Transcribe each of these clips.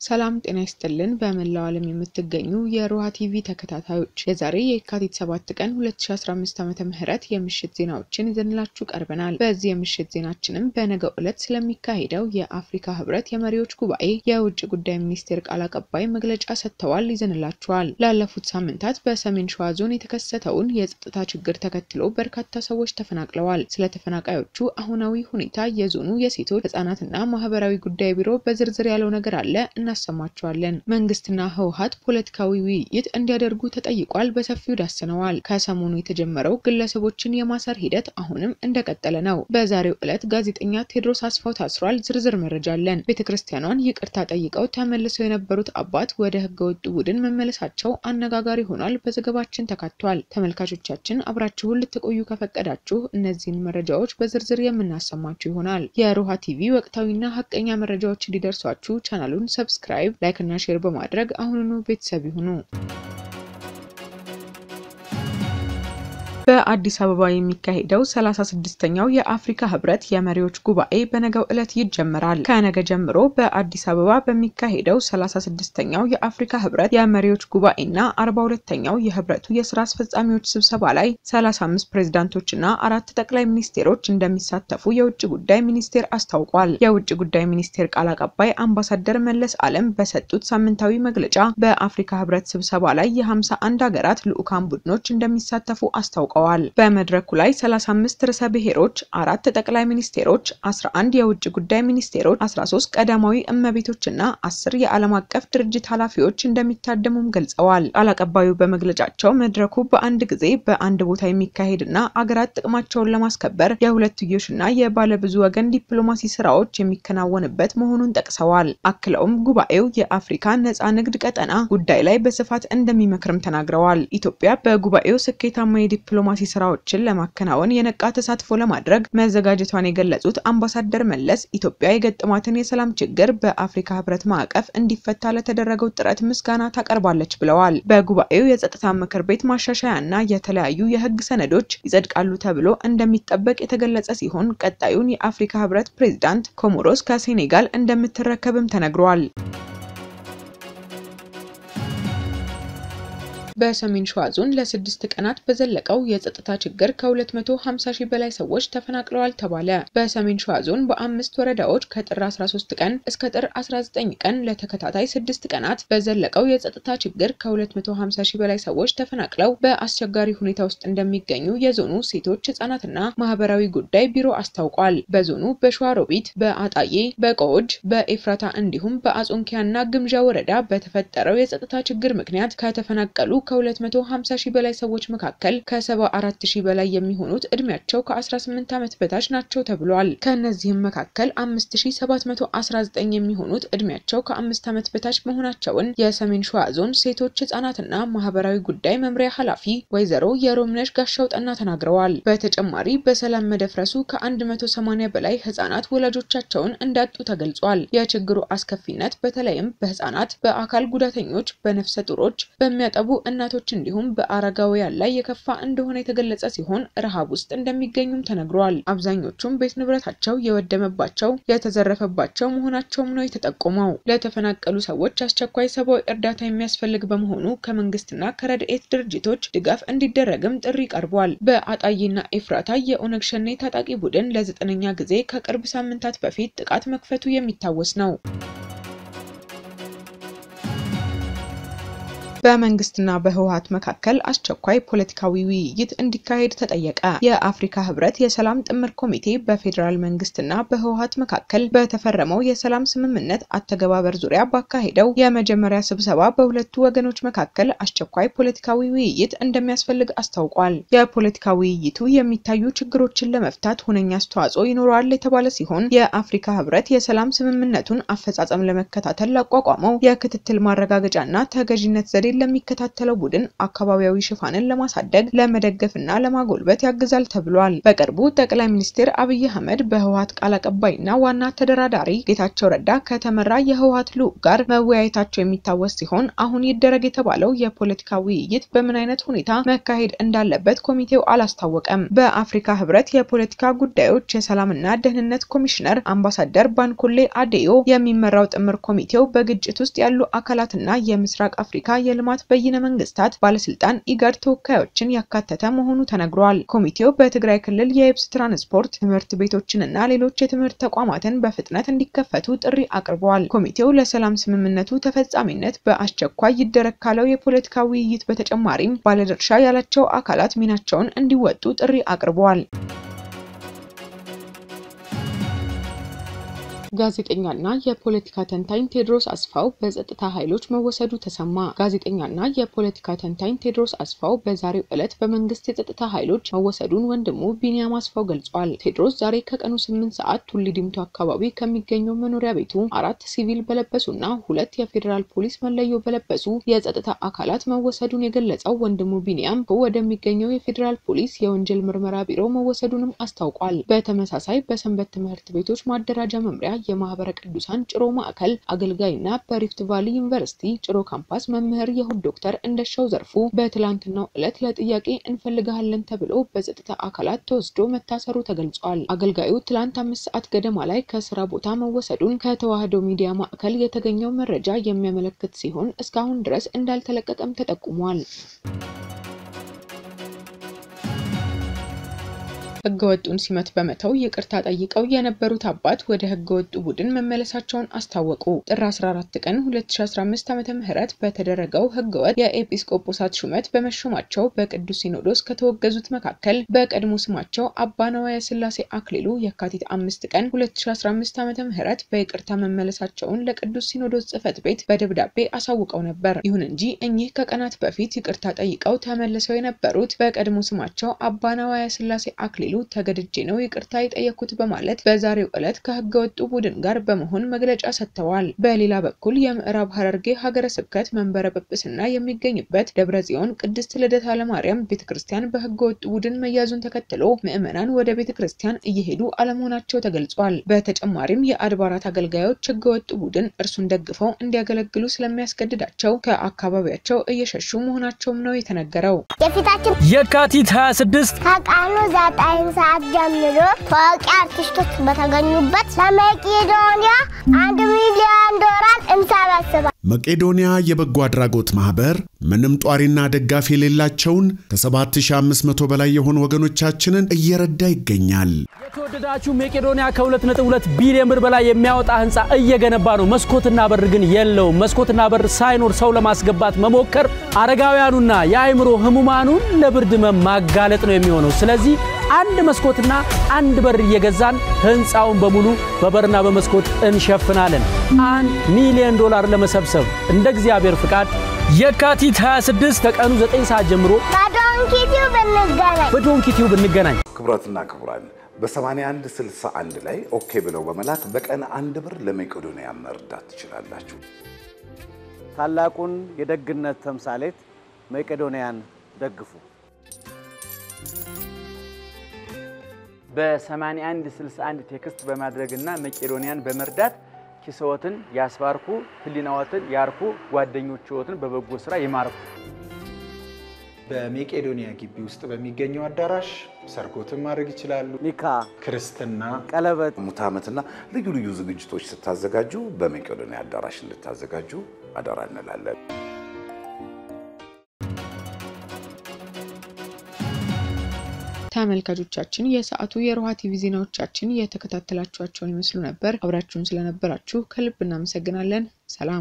ሰላም ጤና ይስጥልን። በመላው ዓለም የምትገኙ የሮሃ ቲቪ ተከታታዮች የዛሬ የካቲት 7 ቀን 2015 ዓመተ ምህረት የምሽት ዜናዎችን ይዘንላችሁ ቀርበናል። በዚህ የምሽት ዜናችንም በነገው ዕለት ስለሚካሄደው የአፍሪካ ህብረት የመሪዎች ጉባኤ የውጭ ጉዳይ ሚኒስቴር ቃል አቀባይ መግለጫ ሰጥተዋል፣ ይዘንላችኋል። ላለፉት ሳምንታት በሰሜን ሸዋ ዞን የተከሰተውን የጸጥታ ችግር ተከትሎ በርካታ ሰዎች ተፈናቅለዋል። ስለ ተፈናቃዮቹ አሁናዊ ሁኔታ የዞኑ የሴቶች ህጻናትና ማህበራዊ ጉዳይ ቢሮ በዝርዝር ያለው ነገር አለ እናሰማቸዋለን። መንግስትና ህወሀት ፖለቲካዊ ውይይት እንዲያደርጉ ተጠይቋል። በሰፊው ዳስነዋል። ከሰሞኑ የተጀመረው ግለሰቦችን የማሰር ሂደት አሁንም እንደቀጠለ ነው። በዛሬው ዕለት ጋዜጠኛ ቴዎድሮስ አስፋው ታስሯል። ዝርዝር መረጃ አለን። ቤተ ክርስቲያኗን ይቅርታ ጠይቀው ተመልሰው የነበሩት አባት ወደ ህገወጡ ቡድን መመለሳቸው አነጋጋሪ ሆኗል። በዘገባችን ተካቷል። ተመልካቾቻችን አብራችሁን ልትቆዩ ከፈቀዳችሁ እነዚህን መረጃዎች በዝርዝር የምናሰማችሁ ይሆናል። የሮሃ ቲቪ ወቅታዊና ሀቀኛ መረጃዎች እንዲደርሷችሁ ቻናሉን ሰብስክራይብ፣ ላይክ እና ሼር በማድረግ አሁኑኑ ቤተሰብ ይሁኑ። በአዲስ አበባ የሚካሄደው 36ኛው የአፍሪካ ህብረት የመሪዎች ጉባኤ በነገው ዕለት ይጀምራል። ከነገ ጀምሮ በአዲስ አበባ በሚካሄደው 36ኛው የአፍሪካ ህብረት የመሪዎች ጉባኤና 42ኛው የህብረቱ የስራ አስፈጻሚዎች ስብሰባ ላይ 35 ፕሬዝዳንቶችና አራት ጠቅላይ ሚኒስቴሮች እንደሚሳተፉ የውጭ ጉዳይ ሚኒስቴር አስታውቋል። የውጭ ጉዳይ ሚኒስቴር ቃል አቀባይ አምባሳደር መለስ አለም በሰጡት ሳምንታዊ መግለጫ በአፍሪካ ህብረት ስብሰባ ላይ የ51 ሀገራት ልዑካን ቡድኖች እንደሚሳተፉ አስታውቀዋል። በመድረኩ ላይ 35 ርዕሰ ብሔሮች፣ አራት ጠቅላይ ሚኒስቴሮች፣ 11 የውጭ ጉዳይ ሚኒስቴሮች፣ 13 ቀዳማዊ እመቤቶችና 10 የዓለም አቀፍ ድርጅት ኃላፊዎች እንደሚታደሙም ገልጸዋል። ቃል አቀባዩ በመግለጫቸው መድረኩ በአንድ ጊዜ በአንድ ቦታ የሚካሄድና አገራት ጥቅማቸውን ለማስከበር የሁለትዮሽና የባለብዙ ወገን ዲፕሎማሲ ስራዎች የሚከናወንበት መሆኑን ጠቅሰዋል። አክለውም ጉባኤው የአፍሪካ ነጻ ንግድ ቀጠና ጉዳይ ላይ በስፋት እንደሚመክርም ተናግረዋል። ኢትዮጵያ በጉባኤው ስኬታማ የዲፕሎማሲ ስራዎችን ለማከናወን የነቃ ተሳትፎ ለማድረግ መዘጋጀቷን የገለጹት አምባሳደር መለስ ኢትዮጵያ የገጠማትን የሰላም ችግር በአፍሪካ ህብረት ማዕቀፍ እንዲፈታ ለተደረገው ጥረት ምስጋና ታቀርባለች ብለዋል። በጉባኤው የጸጥታ ምክር ቤት ማሻሻያ እና የተለያዩ የህግ ሰነዶች ይጸድቃሉ ተብሎ እንደሚጠበቅ የተገለጸ ሲሆን ቀጣዩን የአፍሪካ ህብረት ፕሬዝዳንት ኮሞሮስ ከሴኔጋል እንደምትረከብም ተነግሯል። በሰሜን ሸዋ ዞን ለስድስት ቀናት በዘለቀው የጸጥታ ችግር ከ250 ሺህ በላይ ሰዎች ተፈናቅለዋል ተባለ። በሰሜን ሸዋ ዞን በአምስት ወረዳዎች ከጥር 13 ቀን እስከ ጥር 19 ቀን ለተከታታይ ስድስት ቀናት በዘለቀው የጸጥታ ችግር ከ250 ሺህ በላይ ሰዎች ተፈናቅለው በአስቸጋሪ ሁኔታ ውስጥ እንደሚገኙ የዞኑ ሴቶች ህጻናትና ማህበራዊ ጉዳይ ቢሮ አስታውቋል። በዞኑ በሸዋሮቢት፣ በአጣዬ፣ በቆጅ፣ በኤፍራታ እንዲሁም በአጾንኪያና ግምዣ ወረዳ በተፈጠረው የጸጥታ ችግር ምክንያት ከተፈናቀሉ ከ250 ሺህ በላይ ሰዎች መካከል ከ74 ሺህ በላይ የሚሆኑት እድሜያቸው ከ18 ዓመት በታች ናቸው ተብሏል። ከእነዚህም መካከል 5719 የሚሆኑት እድሜያቸው ከአምስት ዓመት በታች መሆናቸውን የሰሜን ሸዋ ዞን ሴቶች ህጻናትና ማህበራዊ ጉዳይ መምሪያ ኃላፊ ወይዘሮ የሮምነሽ ጋሻው ጠና ተናግረዋል። በተጨማሪ በሰላም መደፍረሱ ከ180 በላይ ህጻናት ወላጆቻቸውን እንዳጡ ተገልጿል። የችግሩ አስከፊነት በተለይም በህጻናት፣ በአካል ጉዳተኞች፣ በነፍሰ ጡሮች፣ በሚያጠቡ እናቶች እንዲሁም በአረጋውያን ላይ የከፋ እንደሆነ የተገለጸ ሲሆን ረሃብ ውስጥ እንደሚገኙም ተነግሯል። አብዛኞቹም ቤት ንብረታቸው የወደመባቸው የተዘረፈባቸው መሆናቸውም ነው የተጠቆመው። ለተፈናቀሉ ሰዎች አስቸኳይ ሰብአዊ እርዳታ የሚያስፈልግ በመሆኑ ከመንግስትና ከረድኤት ድርጅቶች ድጋፍ እንዲደረግም ጥሪ ቀርቧል። በአጣዬና ኤፍራታ የኦነግ ሸኔ ታጣቂ ቡድን ለዘጠነኛ ጊዜ ከቅርብ ሳምንታት በፊት ጥቃት መክፈቱ የሚታወስ ነው። በመንግስትና በህወሀት መካከል አስቸኳይ ፖለቲካዊ ውይይት እንዲካሄድ ተጠየቀ። የአፍሪካ ህብረት የሰላም ጥምር ኮሚቴ በፌዴራል መንግስትና በህወሀት መካከል በተፈረመው የሰላም ስምምነት አተገባበር ዙሪያ ባካሄደው የመጀመሪያ ስብሰባ በሁለቱ ወገኖች መካከል አስቸኳይ ፖለቲካዊ ውይይት እንደሚያስፈልግ አስታውቋል። የፖለቲካ ውይይቱ የሚታዩ ችግሮችን ለመፍታት ሁነኛ አስተዋጽኦ ይኖረዋል የተባለ ሲሆን የአፍሪካ ህብረት የሰላም ስምምነቱን አፈጻጸም ለመከታተል ላቋቋመው የክትትል ማረጋገጫና ተገዥነት ዘዴ ፖሊሲን ለሚከታተለው ቡድን አካባቢያዊ ሽፋንን ለማሳደግ ለመደገፍና ለማጎልበት ያግዛል ተብሏል። በቅርቡ ጠቅላይ ሚኒስትር አብይ አህመድ በህወሓት ቃል አቀባይና ዋና ተደራዳሪ ጌታቸው ረዳ ከተመራ የህወሓት ልዑክ ጋር መወያየታቸው የሚታወስ ሲሆን አሁን ይደረግ የተባለው የፖለቲካ ውይይት በምን አይነት ሁኔታ መካሄድ እንዳለበት ኮሚቴው አላስታወቀም። በአፍሪካ ህብረት የፖለቲካ ጉዳዮች የሰላምና ደህንነት ኮሚሽነር አምባሳደር ባንኮሌ አዴዮ የሚመራው ጥምር ኮሚቴው በግጭት ውስጥ ያሉ አካላትና የምስራቅ አፍሪካ የልማት በይነ መንግስታት ባለስልጣን ኢጋድ ተወካዮችን ያካተተ መሆኑ ተነግሯል። ኮሚቴው በትግራይ ክልል የየብስ ትራንስፖርት ትምህርት ቤቶችንና ሌሎች የትምህርት ተቋማትን በፍጥነት እንዲከፈቱ ጥሪ አቅርበዋል። ኮሚቴው ለሰላም ስምምነቱ ተፈጻሚነት በአስቸኳይ ይደረግ ካለው የፖለቲካ ውይይት በተጨማሪም ባለድርሻ ያላቸው አካላት ሚናቸውን እንዲወጡ ጥሪ አቅርበዋል። ጋዜጠኛና የፖለቲካ ተንታኝ ቴዎድሮስ አስፋው በጸጥታ ኃይሎች መወሰዱ ተሰማ። ጋዜጠኛና የፖለቲካ ተንታኝ ቴዎድሮስ አስፋው በዛሬው ዕለት በመንግስት የጸጥታ ኃይሎች መወሰዱን ወንድሙ ቢኒያም አስፋው ገልጿል። ቴዎድሮስ ዛሬ ከቀኑ ስምንት ሰዓት ቱሊ ዲምቱ አካባቢ ከሚገኘው መኖሪያ ቤቱ አራት ሲቪል በለበሱና ሁለት የፌዴራል ፖሊስ መለዮ በለበሱ የጸጥታ አካላት መወሰዱን የገለጸው ወንድሙ ቢኒያም ወደሚገኘው የፌዴራል ፖሊስ የወንጀል ምርመራ ቢሮ መወሰዱንም አስታውቋል። በተመሳሳይ በሰንበት ትምህርት ቤቶች ማደራጃ መምሪያ የማህበረ ቅዱሳን ጭሮ ማዕከል አገልጋይና በሪፍት ቫሊ ዩኒቨርሲቲ ጭሮ ካምፓስ መምህር የሁድ ዶክተር እንደሻው ዘርፉ በትላንትናው ዕለት ለጥያቄ እንፈልግሃለን ተብሎ በጸጥታ አካላት ተወስዶ መታሰሩ ተገልጿል። አገልጋዩ ትላንት አምስት ሰዓት ገደማ ላይ ከስራ ቦታ መወሰዱን ከተዋህዶ ሚዲያ ማዕከል የተገኘው መረጃ የሚያመለክት ሲሆን እስካሁን ድረስ እንዳልተለቀቀም ተጠቁሟል። ህገወጡን ሲመት በመተው ይቅርታ ጠይቀው የነበሩት አባት ወደ ህገወጡ ቡድን መመለሳቸውን አስታወቁ። ጥር 14 ቀን 2015 ዓ.ም ምህረት በተደረገው ህገወጥ የኤጲስቆጶሳት ሹመት በመሾማቸው በቅዱስ ሲኖዶስ ከተወገዙት መካከል በቀድሞ ስማቸው አባ ነዋየ ስላሴ አክሊሉ የካቲት አምስት ቀን 2015 ዓ.ም ምህረት በይቅርታ መመለሳቸውን ለቅዱስ ሲኖዶስ ጽሕፈት ቤት በደብዳቤ አሳውቀው ነበር። ይሁን እንጂ እኚህ ከቀናት በፊት ይቅርታ ጠይቀው ተመልሰው የነበሩት በቀድሞ ስማቸው አባ ነዋየ ስላሴ አክሊሉ ተገድጄ ነው ይቅርታ የጠየኩት በማለት በዛሬው ዕለት ከህገ ወጡ ቡድን ጋር በመሆን መግለጫ ሰጥተዋል። በሌላ በኩል የምዕራብ ሐረርጌ ሀገረ ስብከት መንበረ ጵጵስና የሚገኝበት ደብረ ጽዮን ቅድስት ልደታ ለማርያም ቤተ ክርስቲያን በህገ ወጡ ቡድን መያዙን ተከትሎ ምዕመናን ወደ ቤተ ክርስቲያን እየሄዱ አለመሆናቸው ተገልጿል። በተጨማሪም የአድባራት አገልጋዮች ህገ ወጡ ቡድን እርሱን ደግፈው እንዲያገለግሉ ስለሚያስገድዳቸው ከአካባቢያቸው እየሸሹ መሆናቸውም ነው የተነገረው። የፊታችን የካቲት 26 ከቀኑ ዘጠኝ ሰዓት ጀምሮ ታዋቂ አርቲስቶች በተገኙበት ለመቄዶንያ አንድ ሚሊዮን ዶላር እንሰበስባል። መቄዶንያ የበጎ አድራጎት ማኅበር ምንም ጧሪና ደጋፊ የሌላቸውን ከ7500 በላይ የሆኑ ወገኖቻችንን እየረዳ ይገኛል። የተወደዳችሁ መቄዶንያ ከ2.2 ቢሊዮን ብር በላይ የሚያወጣ ህንፃ እየገነባ ነው። መስኮትና በር ግን የለውም። መስኮትና በር ሳይኖር ሰው ለማስገባት መሞከር አረጋውያኑና የአእምሮ ህሙማኑን ለብርድ ህመም ማጋለጥ ነው የሚሆነው። ስለዚህ አንድ መስኮትና አንድ በር እየገዛን ህንፃውን በሙሉ በበርና በመስኮት እንሸፍናለን። አንድ ሚሊዮን ዶላር ለመሰብሰብ እንደ እግዚአብሔር ፍቃድ የካቲት 26 ከቀኑ 9 ሰዓት ጀምሮ በዶንኪቲው ብንገናኝ በዶንኪቲው ብንገናኝ ክቡራትና ክቡራን በ81 61 ላይ ኦኬ ብለው በመላክ በቀን አንድ ብር ለመቄዶንያ መርዳት ትችላላችሁ። ታላቁን የደግነት ተምሳሌት መቄዶንያን ደግፉ። በ81 61 ቴክስት በማድረግና መቄዶንያን በመርዳት ኪስዎትን ያስባርኩ፣ ህሊናዎትን ያርኩ፣ ጓደኞችዎትን በበጎ ስራ ይማርኩ። በሜቄዶንያ ግቢ ውስጥ በሚገኘው አዳራሽ ሰርጎትን ማድረግ ይችላሉ። ኒካ፣ ክርስትና፣ ቀለበት ሙት ዓመትና ልዩ ልዩ ዝግጅቶች ስታዘጋጁ በመቄዶንያ አዳራሽ እንድታዘጋጁ አደራ እንላለን። ተመልካቾቻችን የሰዓቱ የሮሃ ቲቪ ዜናዎቻችን የተከታተላችኋቸውን ይመስሉ ነበር። አብራችሁን ስለነበራችሁ ከልብ እናመሰግናለን። ሰላም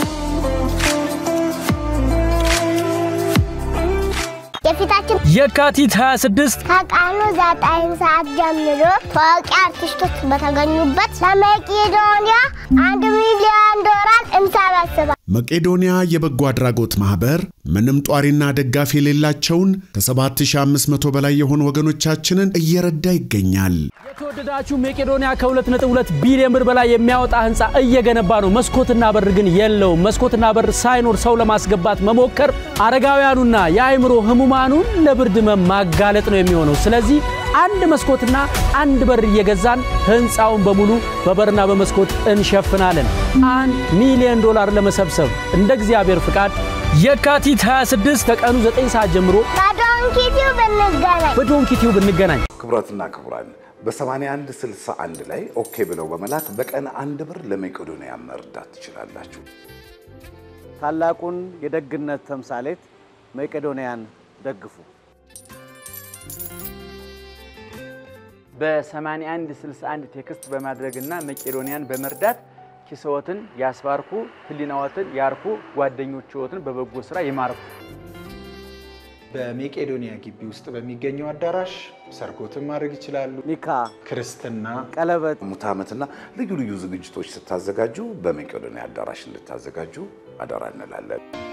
የፊታችን የካቲት 26 ከቀኑ ዘጠኝ ሰዓት ጀምሮ ታዋቂ አርቲስቶች በተገኙበት ለመቄዶንያ አንድ ሚሊዮን ዶላር እንሰበስባል። መቄዶንያ የበጎ አድራጎት ማኅበር ምንም ጧሪና ደጋፊ የሌላቸውን ከ7500 በላይ የሆኑ ወገኖቻችንን እየረዳ ይገኛል። የተወደዳችሁ መቄዶንያ ከ2.2 ቢሊዮን ብር በላይ የሚያወጣ ህንፃ እየገነባ ነው። መስኮትና በር ግን የለውም። መስኮትና በር ሳይኖር ሰው ለማስገባት መሞከር አረጋውያኑና የአእምሮ ህሙማኑን ለብርድ ህመም ማጋለጥ ነው የሚሆነው። ስለዚህ አንድ መስኮትና አንድ በር እየገዛን ህንፃውን በሙሉ በበርና በመስኮት እንሸፍናለን። አንድ ሚሊዮን ዶላር ለመሰብሰብ እንደ እግዚአብሔር ፍቃድ የካቲት 26 ከቀኑ 9 ሰዓት ጀምሮ በዶንኪቲው ብንገናኝ በዶንኪ ቲዩብ እንገናኝ። ክቡራትና ክቡራን በ8161 ላይ ኦኬ ብለው በመላክ በቀን አንድ ብር ለመቄዶንያ መርዳት ትችላላችሁ። ታላቁን የደግነት ተምሳሌት መቄዶንያን ደግፉ። በ8161 ቴክስት በማድረግና መቄዶንያን በመርዳት ኪስዎትን ያስባርኩ፣ ህሊናዎትን ያርኩ፣ ጓደኞችዎትን በበጎ ስራ ይማርኩ። በሜቄዶንያ ግቢ ውስጥ በሚገኘው አዳራሽ ሰርጎትን ማድረግ ይችላሉ። ኒካ፣ ክርስትና፣ ቀለበት ሙት ዓመትና ልዩ ልዩ ዝግጅቶች ስታዘጋጁ በመቄዶንያ አዳራሽ እንድታዘጋጁ አደራ እንላለን።